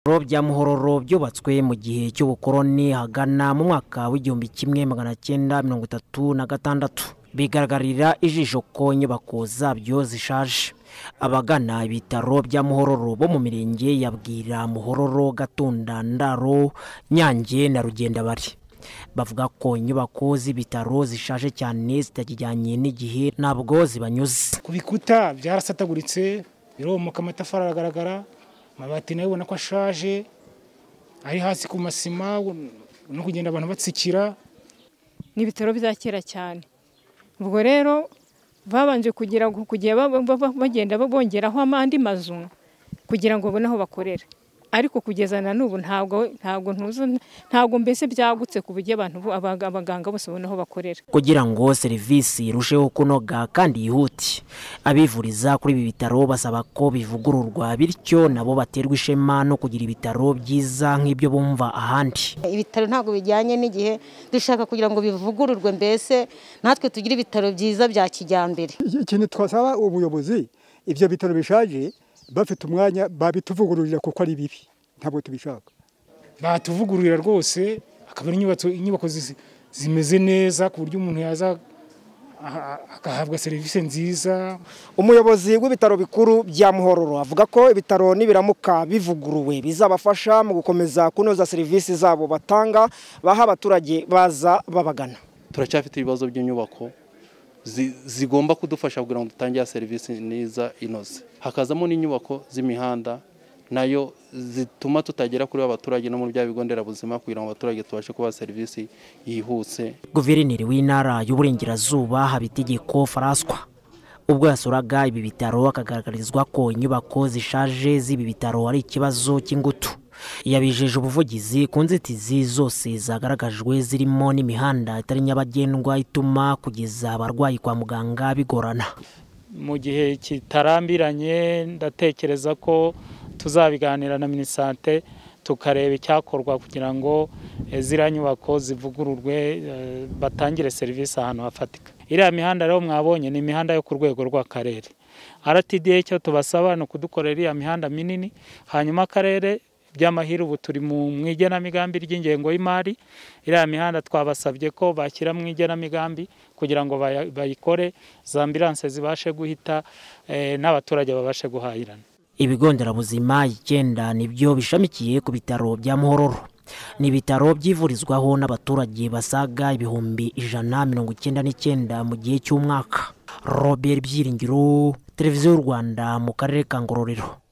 Ibitaro bya Muhororo byubatswe mu gihe cy'ubukoroni hagana mu mwaka w'igihumbi kimwe magana cyenda mirongo itatu na gatandatu bigaragarira ijisho ko inyubako zabyo zishaje abagana ibitaro bya Muhororo bo mu mirenge ya Bwira Muhororo Gatunda Ndaro Nyange na Rugendabari bavuga ko inyubako z'ibitaro zishaje cyane zitakijyanye n'igihe ntabwo zibanyuze ku bikuta byarasataguritse biromoka amatafari aragaragara amabati nayo ubona ko ashaje ari hasi ku masima no kugenda abantu batsikira ni ibitaro bya kera cyane ubwo rero babanje kugira ngo kugiye bagenda bongeraho andi mazu kugira ngo babone aho bakorera ariko kugeza na n'ubu ntabwo ntabwo ntuzi ntabwo mbese byagutse ku buryo abantu bo- abaga- abaganga bose babona aho bakorera kugira ngo serivisi irusheho kunoga kandi yihute abivuriza kuri ibi bitaro basaba ko bivugururwa bityo nabo baterwa ishema no kugira ibitaro byiza nk'ibyo bumva ahandi ibitaro ntabwo bijyanye n'igihe dushaka kugira ngo bivugururwe mbese natwe tugire ibitaro byiza bya kijyambere ikintu twasaba ubuyobozi ibyo bitaro bishaje bafite umwanya babituvugururira kuko ari bibi ntabwo tubishaka batuvugururira rwose akaba ari inyubako inyubako zi- zimeze neza ku buryo umuntu yaza aha- aha- agahabwa serivisi nziza umuyobozi w'ibitaro bikuru bya muhororo avuga ko ibitaro nibiramuka bivuguruwe bizabafasha mu gukomeza kunoza serivisi zabo batanga baha abaturage baza babagana turacyafite ibibazo by'inyubako zi- zigomba kudufasha kugira ngo dutangire serivisi neza inoze hakazamo n'inyubako z'imihanda nayo zituma tutagera kuri abaturage no muri bya bigo nderabuzima kugira ngo abaturage tubashe kubaha serivisi yihuse guverineri w'intara y'uburengerazuba habitegeko faraswa ubwo yasuraga ibi bitaro akagaragarizwa ko inyubako zishaje z'ibi bitaro ari ikibazo cy'ingutu yabijeje ubuvugizi ku nzitizi zose zagaragajwe zirimo n'imihanda itari nyabagendwa ituma kugeza abarwayi kwa muganga bigorana mu gihe kitarambiranye ndatekereza ko tuzabiganira na minisante tukareba icyakorwa kugira ngo eh, ziriya nyubako zivugururwe eh, batangire serivisi ahantu hafatika iriya mihanda rero mwabonye ni imihanda yo ku rwego rw'akarere rtda icyo tubasaba ni ukudukorera iriya mihanda minini hanyuma akarere by'amahirwe ubu turi mu mu igenamigambi ry'ingengo y'imari iriya mihanda twabasabye ko bashyira mu igenamigambi kugira ngo baya- bayikore za ambilanse zibashe guhita eh, n'abaturage babashe guhahirana ibigo nderabuzima icyenda nibyo bishamikiye ku bitaro bya muhororo ni ibitaro byivurizwaho n'abaturage basaga ibihumbi ijana mirongo icyenda n'icyenda mu gihe cy'umwaka robert byiringiro televiziyo y'u rwanda mu karere ka ngororero